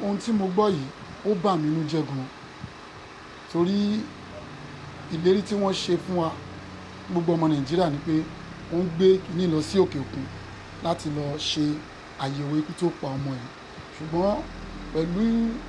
ohun tí mo gbọ́ yìí ó bà mí nínú jẹ́ gan torí ìlérí tí wọ́n ṣe fún wa gbogbo ọmọ nàìjíríà ni pé wọ́n ń gbé kíní lọ sí òkè òkun láti lọ ṣe àyẹ̀wò ikú tó pa ọmọ yìí ṣùgbọ́n pẹ̀lú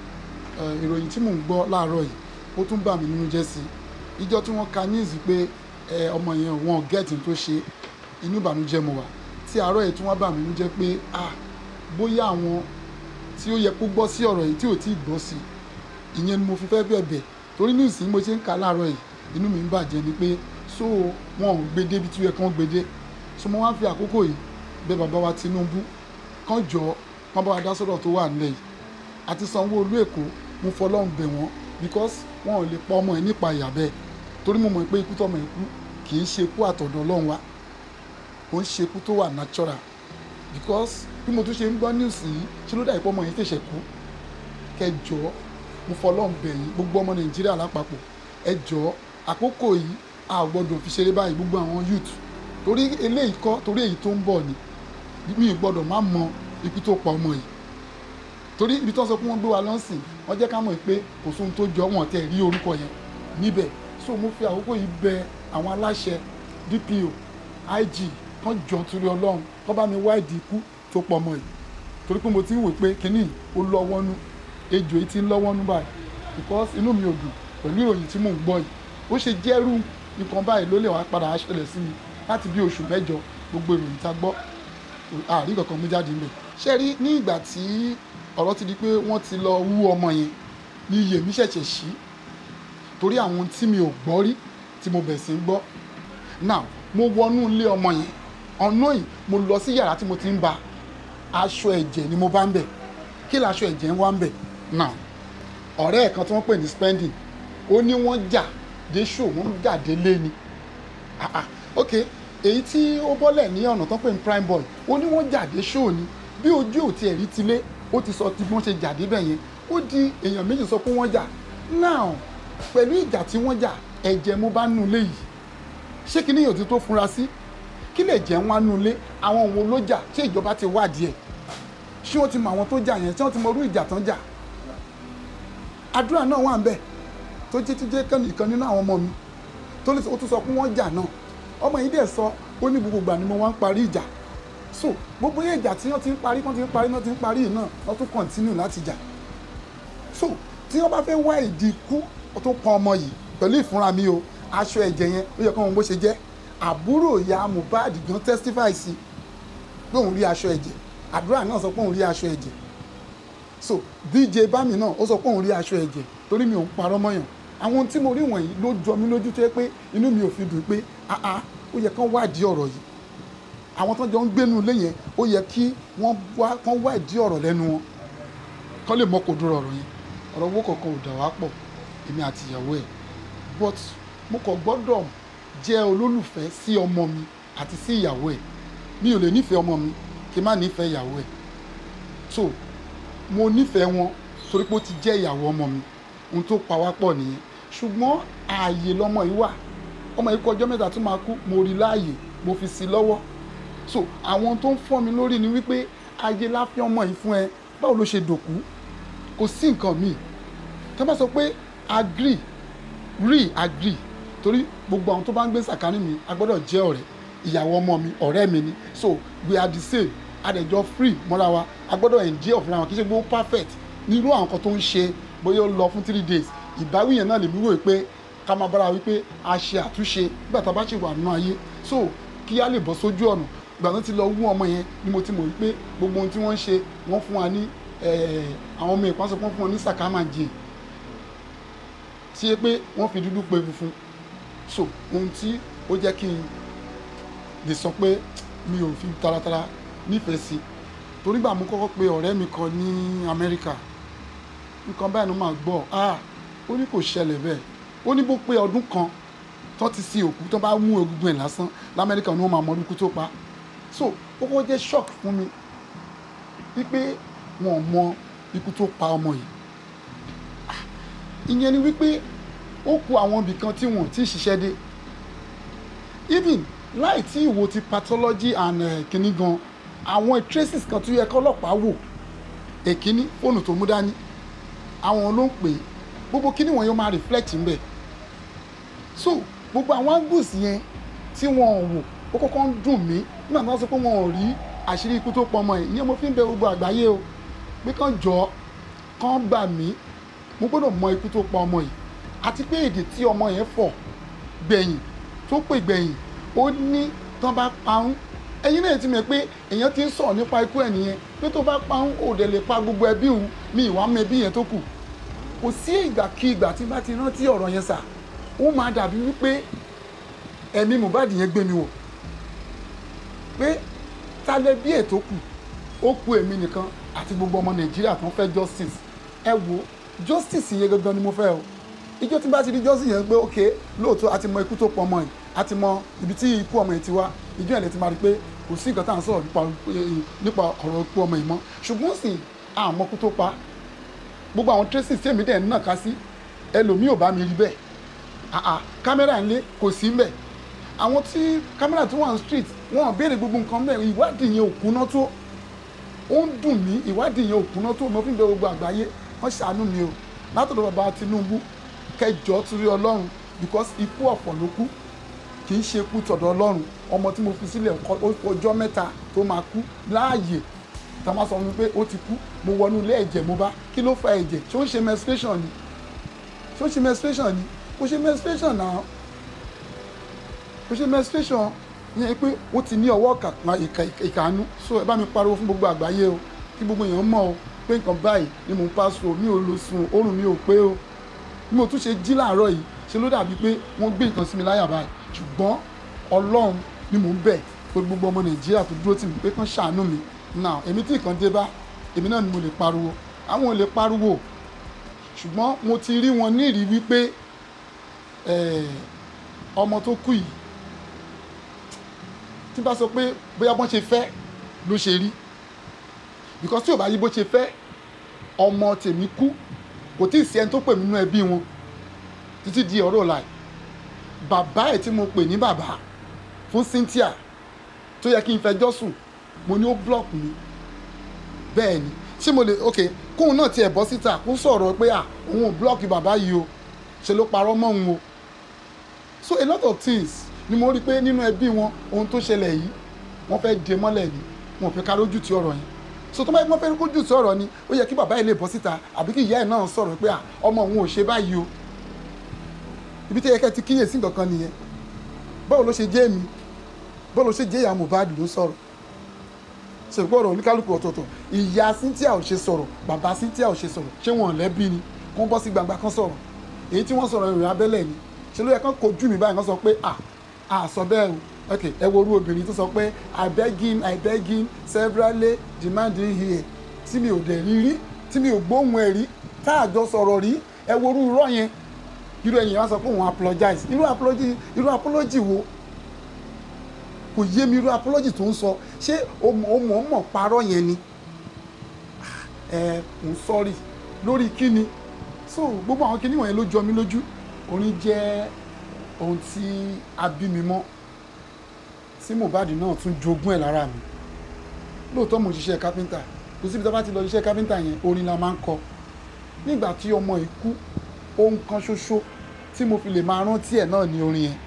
eh, ìròyìn tí mò ń gbọ́ láàárọ̀ yìí ó tún bà mí nínú jẹ́ sí i ìjọ tí wọ́n ka news pé eh, ọmọ yẹn wọn gẹ́ẹ̀tì tó ṣe inú ìbànújẹ́ mo wà tí àárọ̀ yìí tún wá bà mí nínú jẹ́ pé ah bóyá àwọn tí ó yẹ kó gbọ́ sí ọ̀rọ̀ yìí tí ò tí ì gbọ́ sí ìyẹn ni mo fi fẹ́ bẹ̀bẹ̀ torí ní ìsìn mo ṣe ń kà láàárọ̀ yìí inú mi ń bàjẹ́ ni pé so wọn ò gbé débi tí ó yẹ kí wọ́n gbé dé so mo wá ń fi àkókò yìí bẹ̀ bàbá wa Tinubu kán jọ kán bá wa dá sọ́dọ̀ tó wà nílẹ̀ yìí àti Sanwó-Olú Èkó mo fọlọ́run bẹ̀ wọ́n because wọn ò lè pa ọmọ ẹ̀ nípa ìyà bẹ́ẹ̀ torí mo mọ̀ pé ikú tọmọ ẹ̀ kú kì í ṣe ikú àtọ̀dọ̀ Ọlọ́run wa kò ń ṣe ikú tó wà natural because bí mo tún ṣe ń gbọ́ news yìí ṣé ló dà ìpọ́ ọmọ yẹn tẹ̀sẹ̀ kú kẹjọ mo fọlọ́run bẹ̀ yín gbogbo ọmọ Nàìjíríà lápapọ̀ ẹ jọ àkókò yìí a ò gbọ́dọ̀ fi ṣeré báyìí gbogbo àwọn youth torí eléyìí kọ́ torí èyí tó ń bọ̀ ni mi ò gbọ́dọ̀ má mọ ikú tó pa ọmọ yìí torí ibi tó ń sọ pé wọ́n gbé wa lọ́sìn wọ́n jẹ́ ká mọ̀ pé kò sóhun tó jọ wọ́n tẹ̀ rí orúkọ yẹn níbẹ̀ so mo fi àkókò yìí bẹ àwọn aláṣẹ DPO IG kán jọ torí Ọlọ́run kán bá mi wáìdì ikú tó pọ̀ ọmọ yìí torí pé mo ti ń wò pé kínní ó lọ́wọ́nú ejò yìí ti ń lọ́wọ́nú báyìí because inú mi ò dùn pẹ̀lú ìròyìn tí mò ń gbọ́ yìí ó ṣe jẹ́rú nǹkan báyìí ló lè wá padà ṣẹlẹ̀ sí mi láti bí oṣù mẹ́jọ gbogbo ìròyìn tá a gbọ́ àrí kankan mú jáde ńbẹ̀ ṣe rí ní ìgbà tí ọ̀rọ̀ ti di pé wọ́n ti lọ wú ọmọ yẹn ní iye mi ṣẹ̀ṣẹ̀ ṣí torí àwọn tí mi ò gbọ́ rí tí mo bẹ̀ sí ń gbọ́ now mo wọnú ilé ọmọ yẹn ọ̀nà yìí mo lọ sí yàrá tí mo ti ń ba aṣọ ẹ̀jẹ̀ ni mo bá ń bẹ̀ kí laṣọ ẹ̀jẹ̀ ń wá ń bẹ̀ now ọ̀rẹ́ ẹ̀ kan tí wọ́n pè ní spending ó ní wọ́n jà dé ṣò wọ́n jà dé lé ni ah ah ok èyí tí ó bọ́lẹ̀ ní ọ̀nà tó ń pè ní prime boy ó ní wọ́n jà dé ṣò ni bí ojú ò tiẹ̀ rí tilé ó ti sọ ti bí wọ́n ṣe jà débẹ̀ yẹn ó di èèyàn méjì sọ pé wọ́n jà now pẹ̀lú ìjà tí wọ́n jà ẹ̀jẹ̀ mo bá nù lé yìí ṣé kí níyàn ti tó fura sí kí lè jẹ́ wọn nù lé àwọn wo ló jà ṣé ìjọba ti wádìí ẹ̀ ṣé wọ́n ti mọ àwọn tó jà yẹn ṣé wọ́n ti mọ irú ìjà tán jà àdúrà náà wà ń bẹ̀ tó jẹ́ jíjẹ́ kan nínú àwọn ọmọ mi tó lè ó tún sọ pé wọ́n jà náà ọmọ yìí dẹ̀ sọ ó ní gbogbo ìgbà ni mo wá ń parí ìjà so gbogbo yẹn ìjà tí wọ́n ti ń parí wọ́n ti ń parí wọ́n ti ń parí yìí náà wọ́n tún kọ̀ntínú láti jà so tí wọ́n bá fẹ́ wá ìdí ikú ó tún pọn ọmọ yìí pẹ̀lú ìfúnra mi o aṣọ ẹ̀jẹ̀ yẹn ó yẹ kó wọn bó ṣe jẹ́ àbúrò ìyá Mohbad gan testify sí pé òun rí aṣọ ẹ̀jẹ̀ àdúrà náà sọ pé òun rí aṣọ ẹ̀jẹ̀ so DJ bami náà ó sọ pé òun rí aṣọ ẹ̀jẹ̀ torí mi ò ń parọ́ mọ́yàn àwọn tí mo rí wọ̀nyí ló jọ mí lójú tó yẹ pé inú mi ò fi dùn pé ah ah ó yẹ kán wádìí ọ̀rọ̀ yìí àwọn tó jọ ń gbénu ilé yẹn ó yẹ kí wọ́n wá kán wádìí ọ̀rọ̀ lẹ́nu wọn kán lè mọ kò dúró ọ̀rọ̀ yẹn ọ̀rọ̀ owó kankan ò dà wá pọ̀ èmi àti ìyàwó ẹ̀ but mo kàn gbọ́dọ̀ jẹ́ olólùfẹ́ sí ọmọ mi àti sí ìyàwó ẹ̀ mi ò lè nífẹ̀ẹ́ ọmọ mi kí n má nífẹ̀ẹ́ ìyàwó ẹ̀ so mo nífẹ̀ẹ́ wọn torí pé ó ti jẹ́ ìyàwó ọmọ mi ohun tó pa wá pọ̀ nìyẹn ṣùgbọ́n ààyè lọmọ yìí wà ọmọ yìí kọ ọjọ́ mẹ́ta tó máa kú mo rí láàyè mo fi sí lọ́wọ́ so àwọn tó ń fọ́ mi lórí ni wípé ayé láfẹ́ ọmọ yìí fún ẹ báwo ló ṣe dòkú kò sí nǹkan míì tá bá sọ pé agree re agree torí gbogbo àwọn tó bá ń gbé sàkání mi a gbọ́dọ̀ jẹ́ ọ̀rẹ́ ìyàwó ọmọ mi ọ̀rẹ́ mi ni so we are the same adẹ̀jọ́ free mọ́ra wa a gbọ́dọ̀ endure fúnra wọn kì í ṣe gbogbo perfect nírú àwọn kan tó ń ṣe bóyá ó lọ fún three days ìbáwí yẹn náà lè mí wò pé ká máa bára wípé a ṣe àtúnṣe nígbà tá a bá ṣe wà nínú ayé so kí á lè bọ́ sójú ọ̀nà ìgbà tó ti lọ wú ọmọ yẹn ni mo ti mọ̀ wípé gbogbo ohun tí wọ́n ń ṣe wọ́n fún wa ní àwọn ọmọ ìpánsọ wọ́n fún wọn ní sàkámàjì tí yẹ pé wọ́n fi dúdú pe funfun so ohun tí ó jẹ́ kí n lè sọ pé mi ò fi taratara nífẹ̀ẹ́ sí torí gbà mú kọ́kọ́ pé ọ̀rẹ́ mi kan ní Amẹ́ríkà nǹkan báyìí ló máa gbọ́ ah ó ní kò ṣẹlẹ̀ bẹ́ẹ̀ ó ní bó pé ọdún kan tó ti sin òkú tó bá mú egungun ẹ̀ lásán lamẹ́ríkà ni wọ́n máa mọ orúkú tó pa so ó kọ́ jẹ́ shock fún mi wípé wọn ò mọ ikú tó pa ọmọ yìí ìyẹn ni wípé ó kù àwọn ibì kan tí wọn ò tí ì ṣiṣẹ́ dé even láì tí ìwò ti pathology and uh, kìíní gan àwọn traces kan tó yẹ kọ́lọ́pàá wò èkíní fóònù tó mú dání àwọn ló ń pè é gbogbo kíní wọn yóò máa reflect ń bẹ̀ so gbogbo àwọn angles yẹn tí wọn ò wò ó kọ́kọ́ ń dùn mí nígbà tí wọ́n sọ pé wọn ò rí àṣírí ikú tó pọ̀ ọmọ yìí ìyẹn mo fi ń bẹ gbogbo àgbáyé o pé kàn jọ kàn gbà mí mo gbọ́dọ̀ mọ ikú tó pa ọmọ yìí àti pé èdè tí ọmọ yẹn fọ̀ gbẹ̀yìn tó pè gbẹ̀yìn ó ní tán bá parun ẹ̀yin náà ti mọ̀ pé èèyàn ti ń sọ̀rọ̀ nípa ikú ẹ̀ nìyẹn pé tó bá parun ò dẹ̀ lè pa gbogbo ẹbí òun mi ìwà mọ ẹbí yẹn tó kù kò sí ìgbàkigbà tí bá ti rántí ọ̀rọ̀ yẹn sà ó máa dàbí wípé ẹ̀mí Mohbad yẹn gbé mi wò pé ta lẹ bí ètò kù ó kù èmi nìkan àti gbogbo ọmọ Nàìjíríà tó ń fẹ́ justice ẹ wo justice yẹn gangan ni mo fẹ́ o ìjọ tí bá ti di justice yẹn pé ok lóòótọ́ a ti mọ ikú tó pọ̀ ọmọ yìí a ti mọ ibi tí ikú ọmọ yìí ti wá ìjọ yẹn lè ti máa rí i pé kò sí nǹkan tá à ń sọ̀rọ̀ nípa nípa ọ̀rọ̀ ikú ọmọ yìí mọ́ ṣùgbọ́n sì àmọ́ kú tó pa gbogbo àwọn traces tí èmi dẹ̀ ń nàka sí ẹlòmíì ò bá mi rí bẹ́ẹ̀ àà kámẹ́rà ńlé kò sí mbẹ̀ àwọn tí kámẹ́rà tó wà ní street wọn ò béèrè gbogbo nǹkan bẹ́ẹ̀ ìwádìí yẹn ò kúná tó ó ń dùn mí ìwádìí yẹn ò kúná tó mo fi ń bẹ gbogbo àgbáyé wọ́n ṣàánú mi o látọ̀dọ̀ bàbá Tinubu kẹjọ torí Ọlọ́run because ikú ọ̀fọ̀ ló kú kì í ṣe ikú tọ̀dọ̀ Ọlọ́run ọmọ tí mo fi sílẹ̀ ọjọ́ mẹ́ta tó máa kú láàyè tá a máa sọ fún mi pé ó ti kú mo wọnú ilé ẹ̀jẹ̀ mo bá kí ló fa ẹ̀jẹ̀ ṣé ó ń ṣe menstruation ni ṣé ó ń ṣe menstruation ni kò ṣe menstruation náà kò ṣe menstruation yẹn pé ó ti ní ọwọ́ ìkànnú so ẹ bá mi pariwo fún gbogbo àgbáyé o kí gbogbo èèyàn mọ̀ o pé nǹkan báyìí ni mò ń pass through mi ò lọ sùn oorun mi ò pé o bí mo tún ṣe jí láàárọ̀ yìí ṣe ló dàbí pé wọ́n gbé nǹkan sí mi láyà báyìí ṣùgbọ́n ọlọ́run ni mò ń bẹ̀ pé gbogbo ọmọ nàìjíríà tó dúró tì mí pé kán ṣàánú mi now èmi tí nǹkan dé bá èmi náà ni mo lè pariwo àwọn ò lè pariwo ṣùgbọ́n mo ti rí wọn ní ìrí wípé ọmọ tó kú yìí tí bá sọ pé bóyá bọ́n ṣe fẹ́ ló ṣe rí because tí ò bá yí bó ṣe fẹ́ ọmọ tèmi kú kò tí ì sí ẹni tó pè mí nínú ẹbí wọn títí di ọ̀rọ̀ láì bàbá ẹ̀ tí mo pè ní bàbá fún Cynthia tó yẹ kí n fẹjọ́ sùn mo ní ó block mi bẹ́ẹ̀ ni ṣé mo lè ok kóun náà tiẹ̀ bọ́ síta kó sọ̀rọ̀ pé à òun ò block bàbá yìí o ṣe ló parọ́ mọ́ òun o so a lot of things ni mo rí i pé nínú ẹbí wọn ohun tó ṣẹlẹ̀ yìí wọ́n fẹ́ de mọ́lẹ̀ ni wọn ò fẹ́ ká lójú ti ọ̀rọ̀ yẹn so tó bá yẹ kí wọ́n fẹ́ lójú ti ọ̀rọ̀ ni ó yẹ kí bàbá yìí lè bọ́ síta àbí kí ìyá ẹ̀ náà sọ̀rọ̀ pé à ọmọ òun ò ṣe báyìí o ibi tí yẹ kẹ́ ti kíyèsí nǹkan kan nìyẹn báwo ló ṣe jẹ́ èmi báwo ló ṣe jẹ́ ìyá Mohbad ló sọ̀rọ̀ ṣe gbọ́ ọ̀rọ̀ oníkálukú ọ̀tọ̀ọ̀tọ̀ ìyá Cynthia ò ṣe sọ̀rọ̀ bàbá Cynthia ò ṣe sọ̀rọ̀ ṣé wọn lẹ́bí ni kó bọ́ sí gbangba kan sọ̀rọ̀ èyí tí wọ́n sọ̀rọ̀ ìrìn abẹ́lẹ̀ ni ṣe ló yẹ kán kojú mi báyìí kán sọ pé à à sọ bẹ́ẹ̀ o ok ẹ wo orú obìnrin tó sọ pé I beg him I beg him severally demanding here tí mi ò dẹ̀ rí rí tí mi ò gbóhùn ẹ̀ rí tá a jọ sọ̀rọ̀ rí ẹ wo orú irọ́ yẹn irú ẹ̀yìn wá sọ pé òun apologize irú apology irú apology wo kò yé mi irú apology tó ń sọ ṣé o mọ̀ mọ̀ parọ́ yẹn ni ẹ ń sọ́rí lórí kíni so gbogbo àwọn kíní wọ̀nyẹn ló jọ mí lójú orin jẹ́ ohun tí a bí mi mọ́ tí Mohbad náà tún jogún ẹ̀ lára mi lóòótọ́ mo ṣiṣẹ́ kápẹ́ńtà kò síbi tó bá ti lọ ṣiṣẹ́ kápẹ́ńtà yẹn orin la máa ń kọ nígbà tí ọmọ yìí kú ohun kan ṣoṣo tí mo fi lè máa rántí ẹ̀ náà ní orin yẹn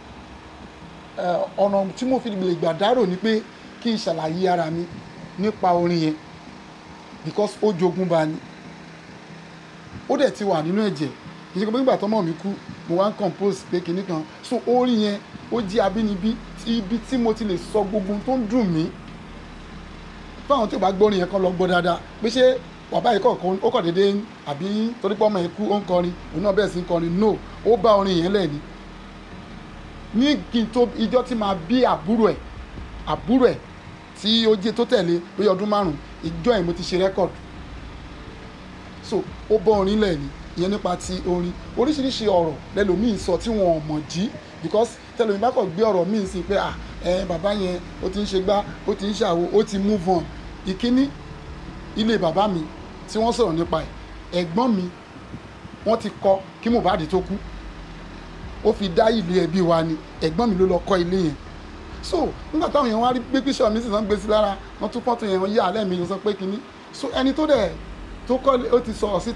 ọ̀nà tí mo fi lè gbà dárò ni pé kí n ṣàlàyé ara mi nípa orin yẹn because ó jogún bá ní ó dẹ̀ ti wà nínú ẹ̀jẹ̀ kì í ṣe pé nígbà tọ́mọ mi kú mo wá ń compose pé kinní kan so orin yẹn ó jí abínibí ibi tí mo ti lè sọ gbogbo tó ń dùn mí fáwọn tí ò bá gbọ́ orin yẹn kan lọ gbọ́ dáadáa pé ṣé bàbá yìí kọ̀ọ̀kan ó kọ̀ déédéé àbí torí pé ọmọ yẹn kú ó ń kọrin òun náà bẹ̀rẹ̀ sí ń kọrin no ó bá orin yẹn lẹ̀ ni ní kí n tó ijọ́ tí máa bí àbúrò ẹ̀ àbúrò ẹ̀ tí ó jẹ́ tó tẹ̀lé lóyè ọdún márùn-ún ìjọ yẹn mo ti ṣe rẹ́kọ̀dù so ó bọ́ orin lẹ̀ ni ìyẹn nípa ti orin oríṣiríṣi ọ̀rọ̀ lẹ́lòmíì sọ tí wọn ò mọ̀ jí because tẹlomi bá kàn gbé ọ̀rọ̀ míì sí pé ah ẹ bàbá yẹn ó ti ń ṣe gbá ó ti ń ṣàwo ó ti move on ìkíní ilé bàbá mi tí wọ́n sọ̀rọ̀ nípa ẹ̀ ẹ̀gbọ́n mi wọ́n ti kọ́ kí Mohbad tó kú ó fi dá ìlú ẹbí wa ni ẹ̀gbọ́n mi ló lọ kọ́ ilé yẹn so nígbà táwọn èèyàn wá rí gbé píṣọ mi sì náà gbé sí lára wọ́n tún pọ́tò yẹn wọ́n yí alẹ́ mi sọ pé kínní so ẹni tó dẹ̀ tó kọ́ ó ti sọ̀rọ̀ síta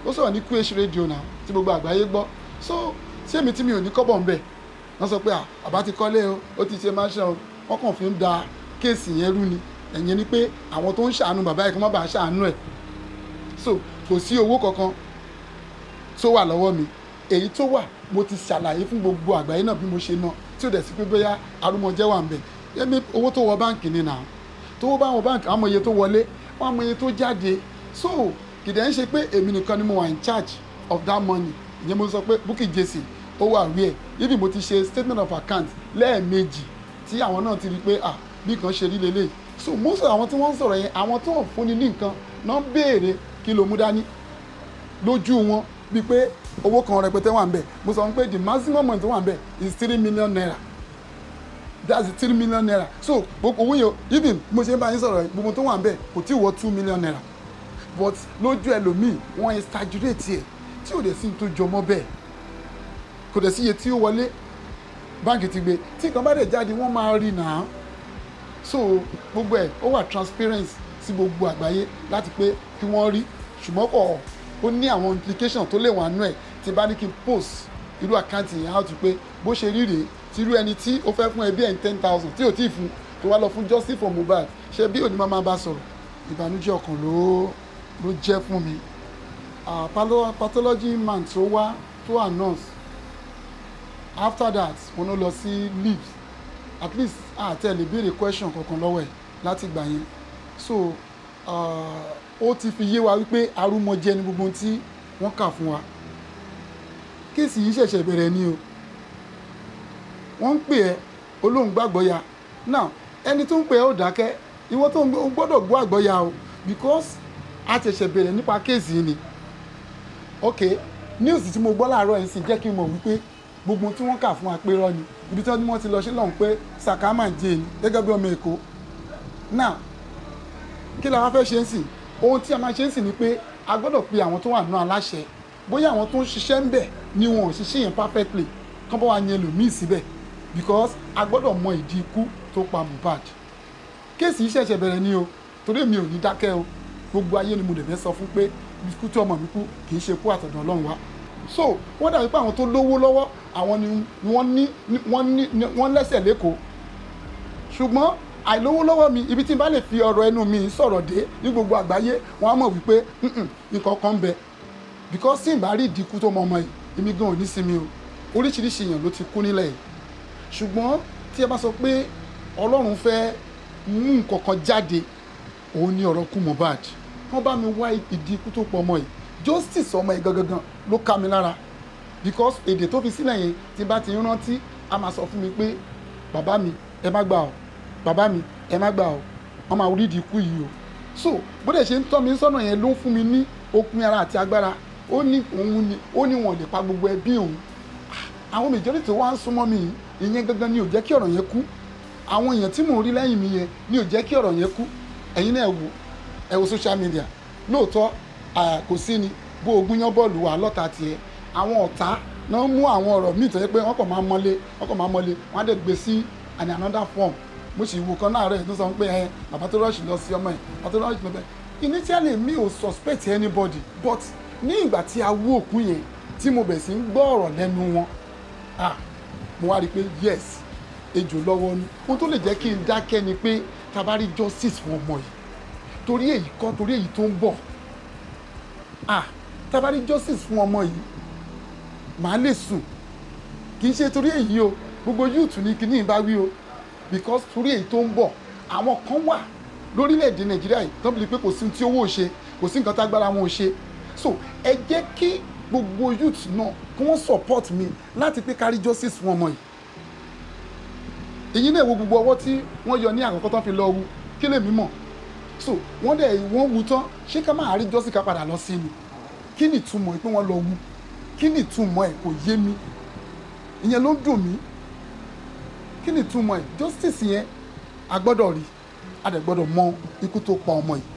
ó sọ̀rọ̀ ní QH radio náà tí gbogbo àgbáyé gbọ́ so ṣé èmi tí mi ò ní kọ́bọ̀ ń bẹ̀ wọ́n sọ pé à bàbá ti kọ́lé o ó ti ṣe mansion o wọ́n kàn fi ń da kéèsì yẹn rú ni ẹ̀yìn ni pé àwọn tó ń ṣàánú bàbá yìí kí wọ́n bá ṣàánú ẹ̀ so kò sí owó kankan tó wà lọ́wọ́ mi èyí tó wà mo ti ṣàlàyé fún gbogbo àgbáyé náà bí mo ṣe ná tí ò dẹ̀ sí pé bóyá arúmọjẹ́ wà ń bẹ̀ ẹ̀mí owó tó wọ báǹkì ni nà tó wọ bá wọ báǹkì àwọn iye tó wọlé wọn àwọn iye tó jáde so kìdẹ̀ ń ṣe pé èmi nìkan ni mo wà in charge of that money ìyẹn mo sọ pé Bukky Jesse ó wà rí ẹ̀ ibi mo ti ṣe statement of account lẹ́ẹ̀mejì tí àwọn náà ti rí pé ah bí kan ṣe rí lélẹ̀ so most of àwọn tí wọ́n ń sọ̀rọ̀ yẹn àwọn tó ń fúnni ní nǹkan náà ń béèrè kí ló mú dání lójú wọn bíi pé owó kan rẹpẹtẹ wà ń bẹ̀ mo sọ pé the maximum amount tó wà ń bẹ̀ is three million naira that's the three million naira so gbogbo owó yẹn even mo ṣe ń bá yín sọ̀rọ̀ gbogbo tó wà ń bẹ̀ kò tí ì wọ two million naira but lójú ẹlòmíì wọ́n exaggerate ẹ̀ tí ò dẹ̀ sí tó jọmọ́ bẹ́ẹ̀ kò dẹ̀ sí iye tí ó wọlé báńkì ti gbé tí nǹkan bá dẹ̀ jáde wọ́n máa rí nà á so gbogbo ẹ̀ ó wà transparent sí gbogbo àgbáyé láti pé kí wọ́n rí ṣùgbọ́n kọ̀ ó ní àwọn implication tó lè wà nú ẹ̀ tí bá ní kí n post irú àkáǹtì yẹn out pé bó ṣe rí rèé tí irú ẹni tí ó fẹ́ fún ẹbí ẹ̀ ní ten thousand tí ò tí ì fún tó wá lọ fún justice for Mohbad ṣe bí òní máa bá sọ̀rọ̀ ìbànújẹ́ ọkàn ló ló jẹ́ fún mi uh, pathology man tó wá tó announce after that mo lọ lọ sí leave at least àti ẹ̀ lè béèrè question kankan lọ́wọ́ ẹ̀ láti gbà yẹn so ó ti fi yé wa wípé arúmọjẹ ni gbogbo tí wọ́n kà fún wa kéèsì yìí ṣẹ̀ṣẹ̀ bẹ̀rẹ̀ ni o wọ́n ń pè ẹ́ olóhùn gbàgbọ́ ya now ẹni tó ń pè ẹ́ ò dákẹ́ ìwọ tó ń gbọ́dọ̀ gbọ́ àgbọ́ ya o because a ṣẹ̀ṣẹ̀ bẹ̀rẹ̀ nípa kéèsì yìí ni ok news tí mo gbọ́ láàárọ̀ yìí sì jẹ́ kí n mọ̀ wípé gbogbo tí wọ́n kà fún wa pé rọ́ ni ibi tí wọ́n ti lọ ṣe lọ́hùn pé sàkámà jẹ́ ni gẹ́gẹ́ bí ọmọ èkó now kí la wá fẹ́ ṣe ń sìn ohun tí a máa ṣe ń sìn ni pé a gbọ́dọ̀ pe àwọn tó wà nínú aláṣẹ bóyá àwọn tó ń ṣiṣẹ́ ń bẹ̀ ni wọn ò ṣiṣẹ́ yẹn perfectly kán bá wa yẹn lòmíì síbẹ̀ because a gbọ́dọ̀ mọ ìdí ikú tó pa Mohbad kéèsì yìí ṣẹ̀ṣẹ̀ bẹ̀rẹ̀ ni o torí mi ò ní dákẹ́ o gbogbo ayé ni mo dẹ̀ fẹ́ sọ fún pé ikú tí ọmọ mi kú kì í ṣe kú àtọ̀dọ̀ Ọlọ́run wa so wọ́n dàbí pé àwọn tó lówó lọ́wọ́ àwọn ni wọ́n ní wọ́n ní wọ́n lẹ́sẹ̀ lẹ́kọ̀ọ́ ṣùgbọ́n àìlówó lọ́wọ́ mi ibi tí n bá lè fi ọ̀rọ̀ ẹnu mi sọ̀rọ̀ dé ní gbogbo àgbáyé wọ́n á mọ̀ wípé nǹkan kan ń bẹ because tí n bá rí ìdínkù tó mọ ọmọ yìí èmi gan ò ní sinmi o oríṣiríṣi èèyàn ló ti kú nílẹ̀ yìí ṣùgbọ́n tí ẹ bá sọ pé Ọlọ́run fẹ́ mú nǹkan kan jáde òun ni ọ̀rọ̀ kú Mohbad wọ́n bá mi wá ìdínkù tó pọ̀ ọmọ yìí justice ọmọ yìí gangan ló ká mi lára because èdè tó fi sílẹ̀ yẹn tí bá ti rántí a máa sọ fún mi pé bàbá mi ẹ má gbà ọ́ bàbá mi ẹ má gbà ọ́ wọ́n máa rí ìdínkù yìí o so bó dẹ̀ ṣe ń tọ́ mi sọ́nà yẹn ló ń fún mi ní okun ara àti agbára ó ní òun ni ó ní wọn lè pa gbogbo ẹbí òun àwọn majority tó wá ń súnmọ́ mi ìyẹn gangan ni ò jẹ́ kí ọ̀rọ̀ yẹn kú àwọn èèyàn tí mò ń rí lẹ́yìn mi yẹn ni ò jẹ́ kí ọ̀rọ̀ yẹn kú ẹ̀yin náà wò ẹ wo social media lóòótọ́ kò sí ni bó ogún yán bọ́ọ̀lù wà lọ́ta tiẹ̀ àwọn ọ̀tá náà mú àwọn ọ̀rọ̀ míì tó yẹ pé wọ́n kàn máa mọ́lé wọ́n kàn máa mọ́lé wọ́n á dẹ̀ gbé sí an another form mo sì wò kan náà rẹ̀ tó sọ pé ẹ bàbá tó rọ́ọ̀ṣì lọ sí ọmọ ẹ̀ bàbá tó rọ́ọ̀ṣì lọ bẹ́ẹ̀ initially mi ò suspect anybody but ní ìgbà tí a wú òkú yẹn tí mo bẹ̀ sí ń gbọ́ ọ̀rọ̀ lẹ́nu wọn ah mo wá rí i pé yes ejò lọ́wọ́ ni ohun tó lè jẹ́ kí n dákẹ́ ni pé tá bá rí justice fún ọmọ yìí torí èyí kọ́ torí èyí tó ń bọ̀ ah tá bá rí justice fún ọmọ yìí màá lè sùn kì í ṣe torí èyí o gbogbo youth ní kíní ìbá wí o because torí èyí tó ń bọ̀ àwọn kan wà lórílẹ̀‐èdè nàìjíríà yìí tó ń bi pé kò sí tí owó ò ṣe kò sí nǹkan tágbára wọn ò ṣe so ẹ jẹ́ kí gbogbo youth náà kí wọ́n support mi láti pé kárí justice fún ọmọ yìí èyí náà wo gbogbo ọwọ́ tí wọ́n yọ ní àkọ́kọ́ tó fi lọ wu kí lèmi mọ̀ so wọ́n dẹ̀ wọ́n wu tán ṣé ká máa rí justice ká padà lọ sí ni kí ni ìtumọ̀ pé wọ́n lọ wu kí ni ìtumọ̀ ẹ̀ kò yé mi ìyẹn ló ń dùn mí kí ni ìtumọ̀ ẹ̀ justice yẹn a gbọ́dọ̀ rí a dẹ̀ gbọ́dọ̀ mọ ikú tó pa ọmọ yìí